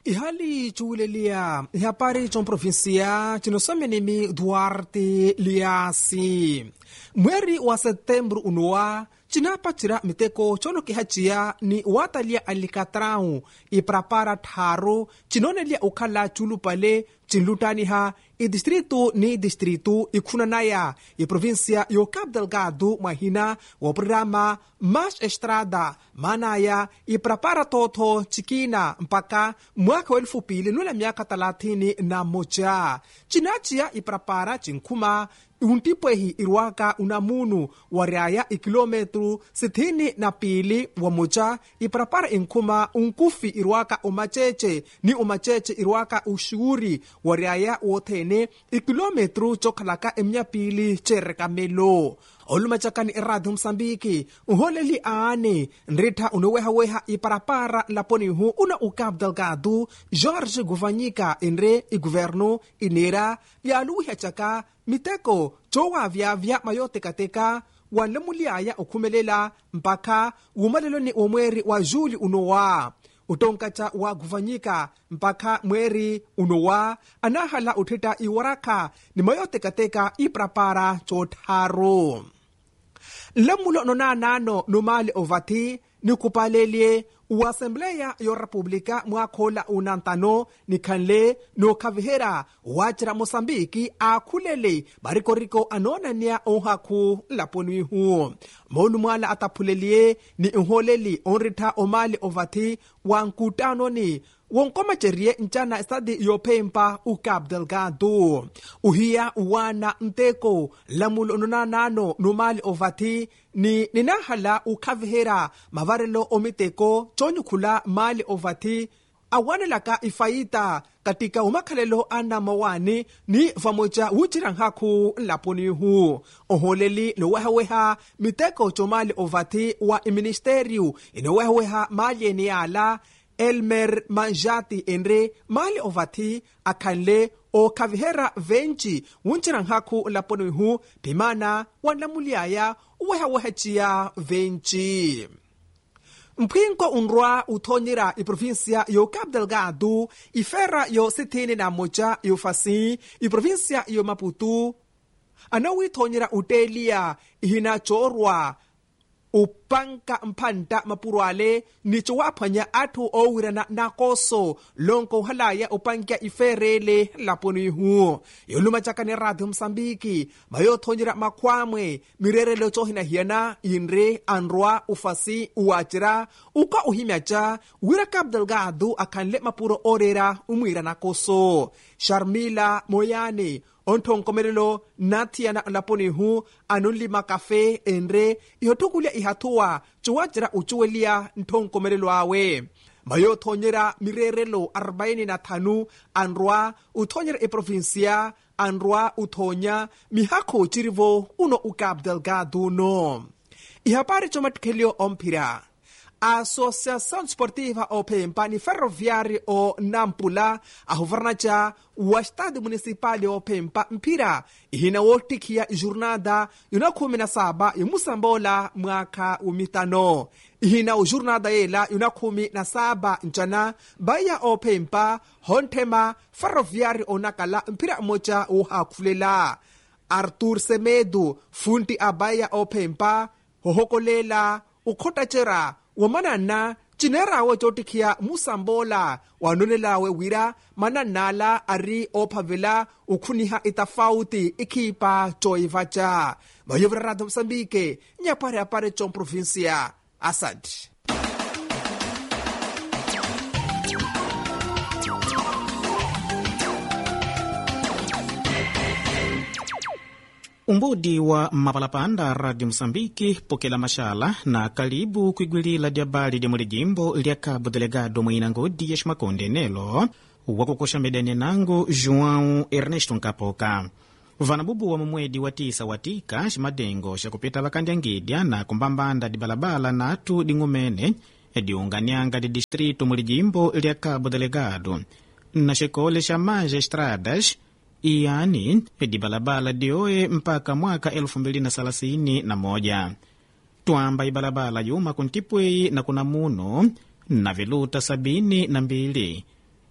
ihali cuwulelia ihapari comprovinsia cinosomenimi duarte liasi mweri wa setembro unowa cinapa cira miteko conokihaciya ni watalia alikatrau iprapara tharu cinonelia ukhala culupale cinlutaniha idistritu ni distritu ikhunanaya iprovinsia yo cabo delgado mwahina wa programa mas estrada manaya iprapara totho cikina mpaka mwaka wa elfu pili nula miaka talathini na moja cinaciya iprapara cinkhuma untipwehi irwaka unamunu wa riaya ikilometru sithini na pili wa moja iprapara inkhuma unkufi irwaka umacece ni umacece irwaka uxuuri wa riaya wothene ikilometru cokhalaka eminyapili cerekamelo olumacakani iradio msambiki nholeli aane nrittha unowehaweha iparapara laponihu una u cabo delgado jorge guvanyika enre iguvernu inera vyaluwihacaka miteko cowavyavya mayotekateka wanlemuliaya okhumelela mpaka wumaleloni wa mweri wa juli unowa utonkaca wa guvanyika mpaka mweri unowa anahala utthita iwarakha ni mayotekateka iprapara cotharu nlemulo nonanano numali ovathi nikupalelie wa assembleya yo república mwaakhola unantano nikhanle nookhavihera wacira moçambiki aakhulele barikoriko anoonaniya onhakhu laponihu moonu mwaala ataphulelie ni nholeli onrittha omali ovathi wa nkutanoni wonkomacerye ncana estadi yophempa u cabo delgado uhiya uwana nteko lamulo ononanano numali ovathi ni ninahala ukhavihera mavarelo omiteko conyukhula mali ovathi awanelaka ifaita katika umakhalelo anamawani ni vamoja wucira nkhaku laponihu oholeli nowehaweha miteko comali ovathi wa iministériu inowehaweha mali eni yala elmer manjati enre mali ovathi akhanle okhavihera venci wuncira nkhaku laponihu phimana wanlamuliaya uwehawehaciya venci mpwinko unrwa uthonyera iprovinsia yo cabo delgado ifera yo sithini na moja yofasi iprovinsia yo maputu anawithonyera uteliya ihina coorwa upanka mphantta mapurwale nico waaphwanya atthu oowirana nakoso lonko uhalaya upankya iferele laponihu yolumacakani radio msambiki mayothonyera makhwamwe mirerelo cohinahiyana yinre anrwa ufasi uwacira uka uhimyaca wira cabo delgado akhanle mapuro orera umwira nakoso sharmila moyane onthonkomelelo nathiyana laponihu anonlima kafe enre ihothukulya ihathuwa cuwacira ucuweliya nthonkomelelo awe mayothonyera mirerelo 45 anrwa uthonyera iprovinsia anrwa uthonya mihakho cirivo uno u cabo delgado uno ihapari comatikhelyo omphira a associação desportiva ophempa ni ferroviário o nampula ahuvarnaca wa estado municipal ophempa mphira ihina wotikhiya jornada yona khumi na saba yomusambola mwakha umitano ihina ujornada yela yona khumi na saba ncana baya ophempa honthema ferroviário onakala mphira moca wohakhulela artur semedo funti abaya ophempa hohokolela ukhotacera wamanana cinerawe cotikhiya musambola wanonelawe wira mananala ari ophavela ukhuniha itafauti ikhipa coivaca mayovira radio msambike nyapari apare comprovincia asante umbudi wa mapalapanda radio msambiki pokela mashala na kalibu kwigwilila lya bali lya muli jimbo lya cabo delegado mwina ngodi ya ximakonde nelo wakukosha medani nangu joão ernesto nkapoka vanabubu wa mumwedi wa tisa watika ximadengo xa kupita vakandya na kumbambanda dibalabala natu ding'umene diunganyanga di distrito muli jimbo lya cabo delegado na xikole xa manja estradas iyani dibalabala dioye mpaka mwaka 2031 twamba ibalabala yuma kuntipweyi na kuna muno na viluta sabini na mbili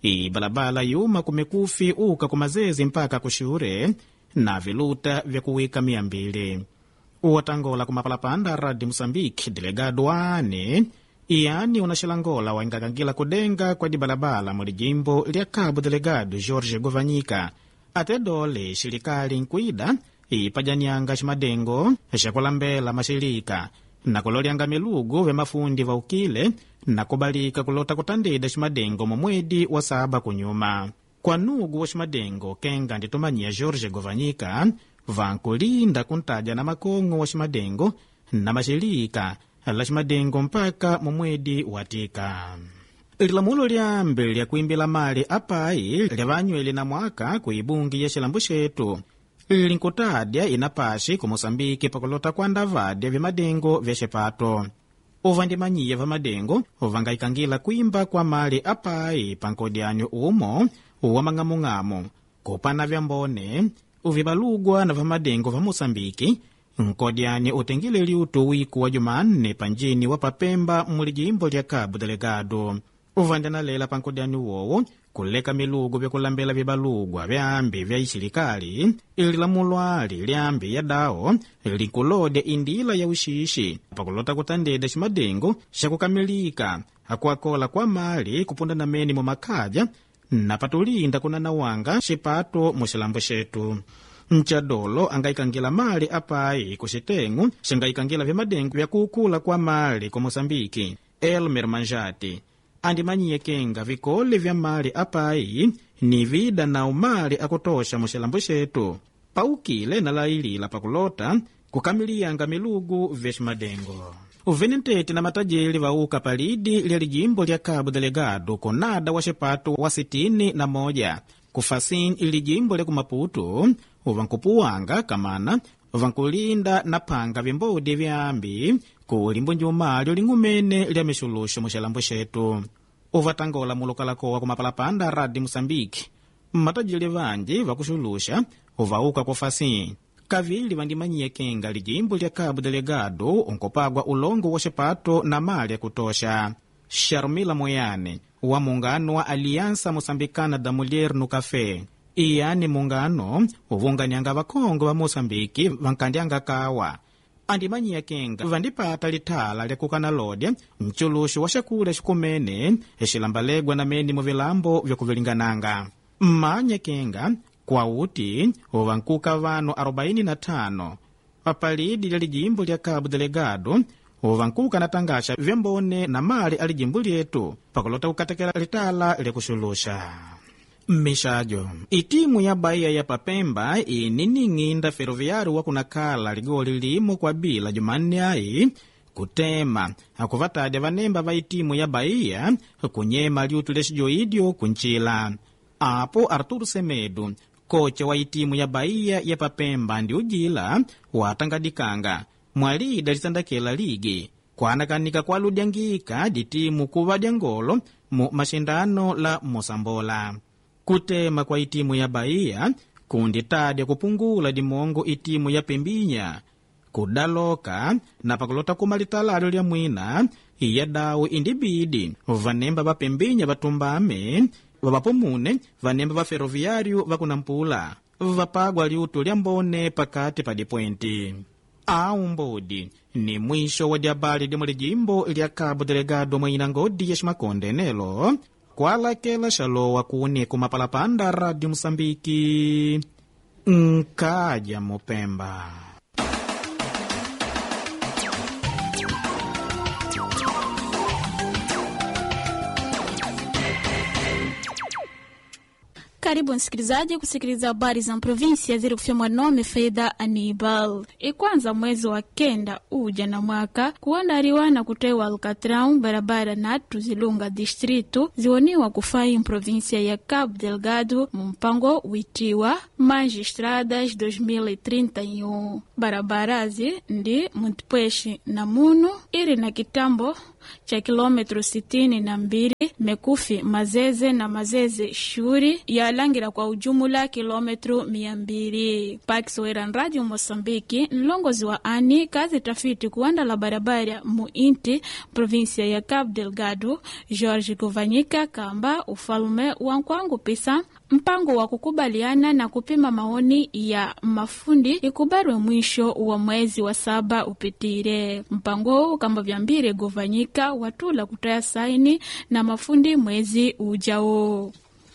ibalabala yuma kumekufi uka kumazezi mpaka kushure na viluta vya kuwika mia mbili uwatangola kumapalapanda radi moçambique delegado ane iyani unaxilangola waingakangila kudenga kwa dibalabala muli jimbo lya cabo delegado jorge govanyika ate dole xilikali nkwida ipajanyanga ximadengo xakulambela maxilika na kulolyanga milugu vya mafundi vaukile na kubalika kulota kutandida ximadengo momwedi wa saba kunyuma kwa nugu wa ximadengo kenga nditumanyia jorge govanyika vankulinda kuntaja na makong'o wa ximadengo na maxilika la ximadengo mpaka momwedi watika lilamulo lyambi lya kuimbila mali apai lyavanywele na mwaka kuibungi ya xilambu xetu linkutadya inapaxi ku moçambike pakulota kuanda vadya vya madengo vya xipato uvandimanyiya va madengo vangaikangila kuimba kwa mali apai pankodyanyo umo wa mang'amung'amu kupana vya mbone uvibalugwa na va madengo va moçambike nkodyani utengile liutu wiku wa jumanne panjini wa papemba muli jimbo lya cabo delegado uvandanalela pankodyani uwowo kuleka milugu vyakulambela vibalugwa vyambi vya ixilekali ililamulwali lyambi ya dawo likulodya indila ya uxixi pakulota kutandeda ximadengo xakukamilika akuakola kwa mali kupunda na meni mumakhabya na patulinda kunanawanga xipato mu xilambo xetu mcadolo angaikangila mali apai ku xitengu xingaikangila vyamadengo vyakukula kwa mali ku moçambike elmer manjati andimanyiye kenga vikole vya mali apai ni vida na umali akutosha mu xilambo xetu paukile na lailila pakulota kukamiliyanga milugu vya ximadengo uvenentete na matajeli vauka palidi lya lijimbo lya cabo delegado konada wa xipato wa sitini na moja kufasin ilijimbo lya kumaputu uvankupuwanga kamana vankulinda na phanga vimbodi vyambi kuli mbunjumalyo ling'umene lya mixuluxo mu xilambo xetu uvatangola mulukalakowa kumapalapanda radi moçambique mmatajeli vanji vakuxuluxa uvauka kufasin kavili vandimanyiye kenga lijimbo lya cabo delegado unkopagwa ulongo wa xipato na mali yakutosha sharmila moyane wa mungano wa aliança moçambicana da mulher no café iyani mungano uvunganyanga vakongo va moçambike vankandyanga kawa andimanyiya kenga vandipata lithala lyakukana lodya mculuxo wa xakula xikumene xilambalegwa na meni muvilambo vyakuvilingananga mmanya kenga kwauti uvankuka vanu 45 papalidi lya lijimbo lya cabo delegado uvankuka na tangaxa vyambone na mali a lijimbo lyetu pakulota kukatekela litala lyakuxuluxa mmixajo itimu ya bahia ya papemba inining'inda feroviário wakunakhala ligoli limo kwa bila jumanne ayi kutema akuvatadya vanemba va itimu ya bahia kunyema liutu lya xijoidyo kuncila apo arturo semedo kocha wa itimu ya bahia ya papemba ndi ujila watangadikanga mwalida litandakela ligi kwanakanika kwaludyangika ditimu kuva dya ngolo mu maxindano la mosambola kutema kwa itimu ya bahia kunditadya kupungula dimongo itimu ya pembinya kudaloka na pakulota kuma litalalo lya mwina iya dawu indibidi vanemba va pembinya vatumbame vavapomune vanemba va feroviário vakunampula vapagwa liutu lya mbone pakati pa dipwenti au mbodi ni mwisho wa diabali dimwe lijimbo lya cabo delegado mwina ngodi ya ximakonde nelo kwalakela xalowa kuni kumapalapanda radio moçambiki nkaja mupemba Karibu msikilizaji kusikiliza habari za provinsia zilizofyomwa nome Faida Anibal. Ikwanza mwezi wa kenda uja na mwaka kuandaliwa na kutewa Alcatrão barabara natu zilunga distritu ziwoniwa kufai provinsia ya Cabo Delgado mumpango witiwa Magistradas 2031 barabarazi ndi mutipweshi na munu ili na kitambo cha kilometro sitini na mbili Mekufi Mazeze na Mazeze Shuri yalangira kwa ujumula kilometro mia mbili pakisowera radio Mosambiki nlongozi wa ani kazi tafiti kuanda la barabara muinti provinsia ya Cabo Delgado George Govanyika kamba ufalume wa nkwangu pisa mpango wa kukubaliana na kupima maoni ya mafundi ikubarwe mwisho wa mwezi wa saba upitire. Mpango huu kamba vyambire govanyika watula kutaya saini na mafundi mwezi ujao.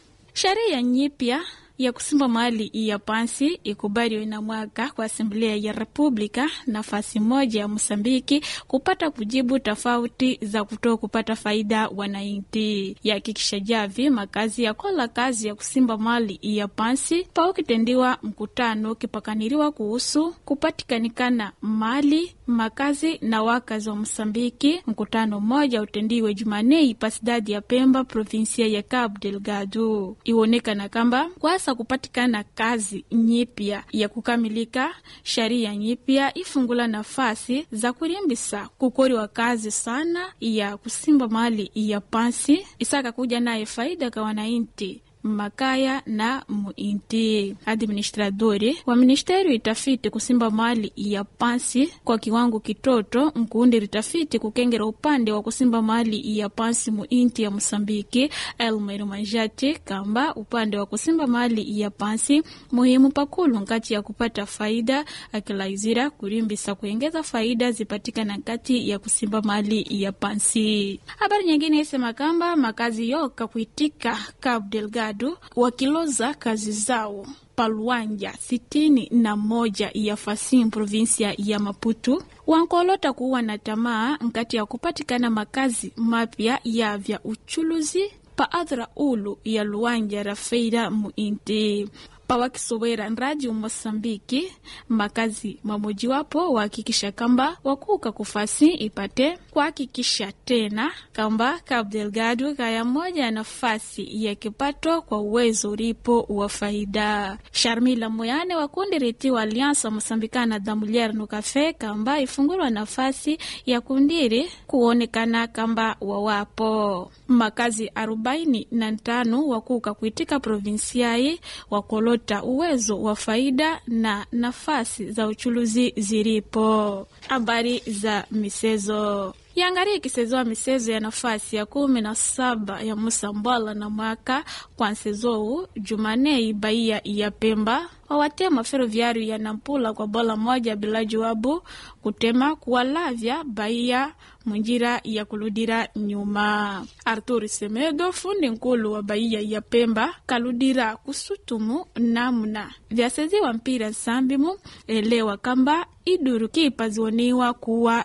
Sheria nyipya ya kusimba mali ya pansi ikubaliwe na mwaka kwa Asamblea ya Republika nafasi moja ya Mosambiki kupata kujibu tofauti za kutoa kupata faida wanainti yakikisha javi makazi ya kola kazi ya kusimba mali ya pansi pa ukitendiwa mkutano kipakaniriwa kuhusu kupatikanikana mali makazi na wakazi wa Mosambiki. Mkutano mmoja utendiwe Jumanei pasidadi ya Pemba provinsia ya Cabo Delgado iwonekana kamba kwasa kupatikana kazi nyipya ya kukamilika sharia nyipya ifungula nafasi za kurimbisa kukoriwa kazi sana ya kusimba mali ya pansi isaka kuja naye faida kwa wanainti makaya na muinti. Administradori wa ministeri itafiti kusimba mali ya pansi kwa kiwango kitoto nkuundi ritafiti kukengera upande wa kusimba mali ya pansi muinti ya Mosambiki Elmer Manjati kamba upande wa kusimba mali ya pansi muhimu pakulu nkati ya kupata faida akilaizira kurimbisa kuengeza faida zipatikana nkati ya kusimba mali ya pansi. Habari nyingine isema kamba makazi yoka kuitika Cabo Delgado wakiloza kazi zao paluanja sitini na moja ya Fasim provinsia ya Maputo wankolota kuwa na tamaa nkati ya kupatikana makazi mapya ya vya uchuluzi pa adhra ulu ya luanja rafeira muinti pawakisowera radio Mosambiki makazi mamojiwapo wahakikisha kamba wakuka kufasi ipate kuhakikisha tena kamba Cabo Delgado kaya moja ya nafasi ya kipato kwa uwezo ulipo wa faida. Sharmila Moyane wa kundi ritiwa Aliansa Mosambikana da Mulher no Cafe kamba ifungulwa nafasi ya kundiri kuonekana kamba wawapo makazi arobaini na tano wakuka kuitika provinsiai wakolota uwezo wa faida na nafasi za uchuluzi zilipo. Habari za misezo yangaria ikisezoa misezo ya nafasi ya kumi na saba ya Musambala na mwaka kwa nsezou Jumanei baia ya Pemba wawatema feroviário ya Nampula kwa bola moja bila jawabu kutema kuwalavya baia munjira ya kuludira nyuma. Artur Semedo fundi nkulu wa baia ya Pemba kaludira kusutumu namna vyaseziwa mpira sambimu elewa kamba iduru kipa ziwoniwa kuwa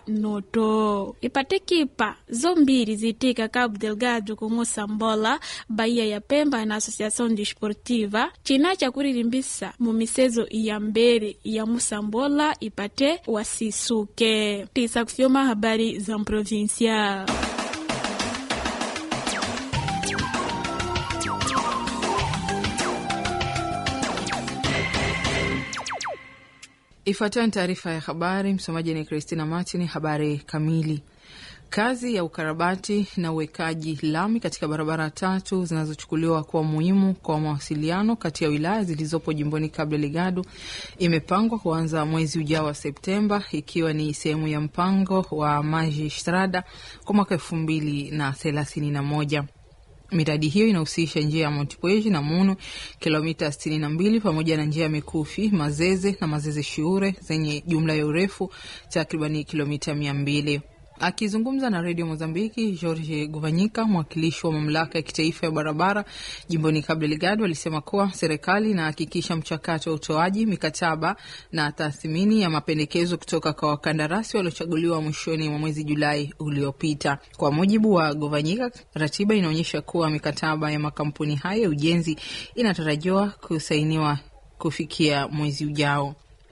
noto ipate kipa zombiri zitika Cabo Delgado kung'usa mbola baia ya Pemba na Associação Desportiva china cha kuririmbisa mumisezo ya mbere ya musambola ipate wasisuke tisa kufyoma habari za mprovinsia Ifuatayo ni taarifa ya habari. Msomaji ni Christina Martin. Habari kamili. Kazi ya ukarabati na uwekaji lami katika barabara tatu zinazochukuliwa kuwa muhimu kwa mawasiliano kati ya wilaya zilizopo jimboni Cabo Delgado imepangwa kuanza mwezi ujao wa Septemba, ikiwa ni sehemu ya mpango wa Magistrada kwa mwaka elfu mbili na thelathini na moja. Miradi hiyo inahusisha njia ya Montepuez na Munu kilomita 62 pamoja na njia ya Mikufi, Mazeze na Mazeze Shiure zenye jumla ya urefu takribani kilomita mia mbili. Akizungumza na redio Mozambiki, George Guvanyika, mwakilishi wa mamlaka ya kitaifa ya barabara jimboni Cabo Delgado, alisema kuwa serikali inahakikisha mchakato wa utoaji mikataba na tathmini ya mapendekezo kutoka kwa wakandarasi waliochaguliwa mwishoni mwa mwezi Julai uliopita. Kwa mujibu wa Guvanyika, ratiba inaonyesha kuwa mikataba ya makampuni hayo ya ujenzi inatarajiwa kusainiwa kufikia mwezi ujao.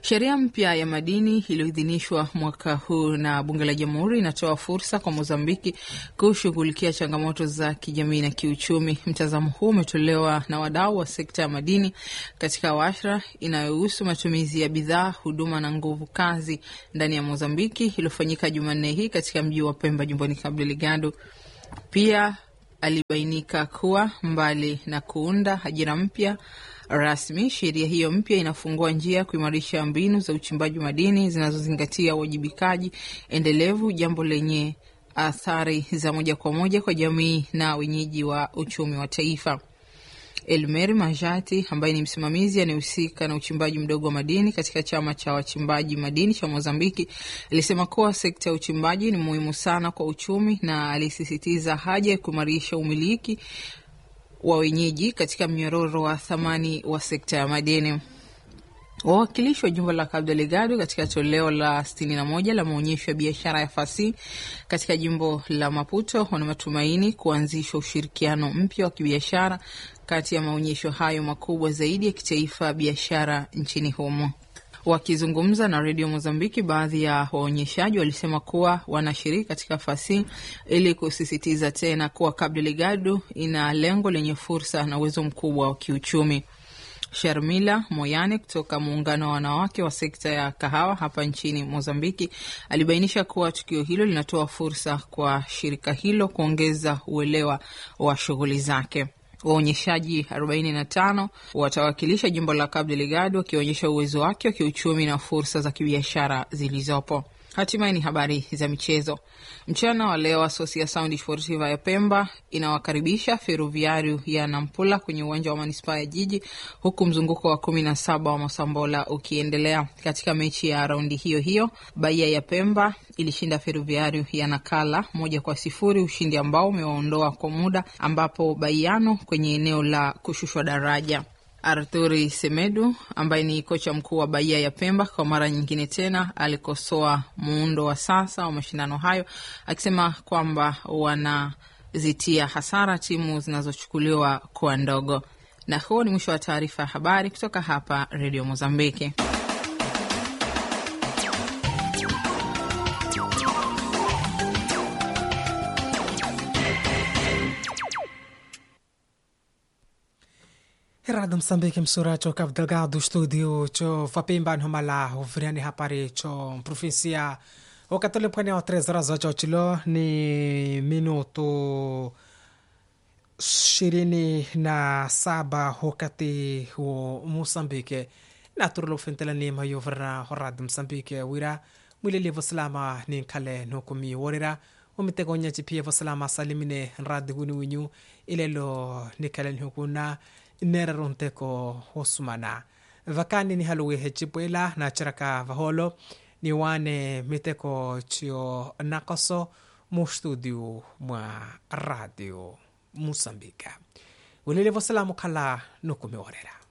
Sheria mpya ya madini iliyoidhinishwa mwaka huu na bunge la jamhuri inatoa fursa kwa Mozambiki kushughulikia changamoto za kijamii na kiuchumi. Mtazamo huu umetolewa na wadau wa sekta ya madini katika washra inayohusu matumizi ya bidhaa, huduma na nguvu kazi ndani ya Mozambiki iliyofanyika Jumanne hii katika mji wa Pemba, jimboni Cabo Delgado. Pia alibainika kuwa mbali na kuunda ajira mpya rasmi, sheria hiyo mpya inafungua njia kuimarisha mbinu za uchimbaji madini zinazozingatia uwajibikaji endelevu, jambo lenye athari za moja kwa moja kwa jamii na wenyeji wa uchumi wa taifa. Elmer Majati ambaye ni msimamizi anayehusika na uchimbaji mdogo wa madini katika chama cha wachimbaji madini cha Mozambiki alisema kuwa sekta ya uchimbaji ni muhimu sana kwa uchumi na alisisitiza haja ya kuimarisha umiliki wa wenyeji katika mnyororo wa thamani wa sekta ya madini. Wawakilishi wa jimbo la Cabo Delgado katika toleo la 61 la maonyesho ya biashara ya fasihi katika jimbo la Maputo wana matumaini kuanzisha ushirikiano mpya wa kibiashara kati ya maonyesho hayo makubwa zaidi ya kitaifa biashara nchini humo. Wakizungumza na redio Mozambiki, baadhi ya waonyeshaji walisema kuwa wanashiriki katika fasihi ili kusisitiza tena kuwa Cabo Delgado ina lengo lenye fursa na uwezo mkubwa wa kiuchumi. Sharmila Moyane kutoka muungano wa wanawake wa sekta ya kahawa hapa nchini Mozambiki alibainisha kuwa tukio hilo linatoa fursa kwa shirika hilo kuongeza uelewa wa shughuli zake. Waonyeshaji 45 watawakilisha jimbo la Cabo Delgado wakionyesha uwezo wake wa kiuchumi na fursa za kibiashara zilizopo. Hatimaye ni habari za michezo. Mchana wa leo Asosia Sound Sportiva ya Pemba inawakaribisha Feruviario ya Nampula kwenye uwanja wa manispaa ya Jiji, huku mzunguko wa kumi na saba wa Mosambola ukiendelea. Katika mechi ya raundi hiyo hiyo, Bahia ya Pemba ilishinda Feruviario ya Nakala moja kwa sifuri, ushindi ambao umewaondoa kwa muda ambapo Baiano kwenye eneo la kushushwa daraja. Arthuri Semedu ambaye ni kocha mkuu wa Bahia ya Pemba kwa mara nyingine tena alikosoa muundo wa sasa wa mashindano hayo akisema kwamba wanazitia hasara timu zinazochukuliwa kuwa ndogo. Na huo ni mwisho wa taarifa ya habari kutoka hapa Redio Mozambiki. Herado Msambiki msura cho Cabo Delgado studio cho Fapimba nhomala hoviriani hapari cho provinsia wakatole pwani wa tres razo cho chilo ni minuto ishirini na saba wakati wa Mosambike naturalo fentela ni mayovra horad Msambike wira mwileli vosalama ni nkale nokumi worira umitegonya chipie vosalama salimine nradi wini winyu ilelo nikale nhukuna neraronteko hosumana vakani ni haluwe hechipwela na chiraka vaholo ni wane miteko chio nakoso mu studio mwa radio musambika ulele vosalamu khala nukumiworera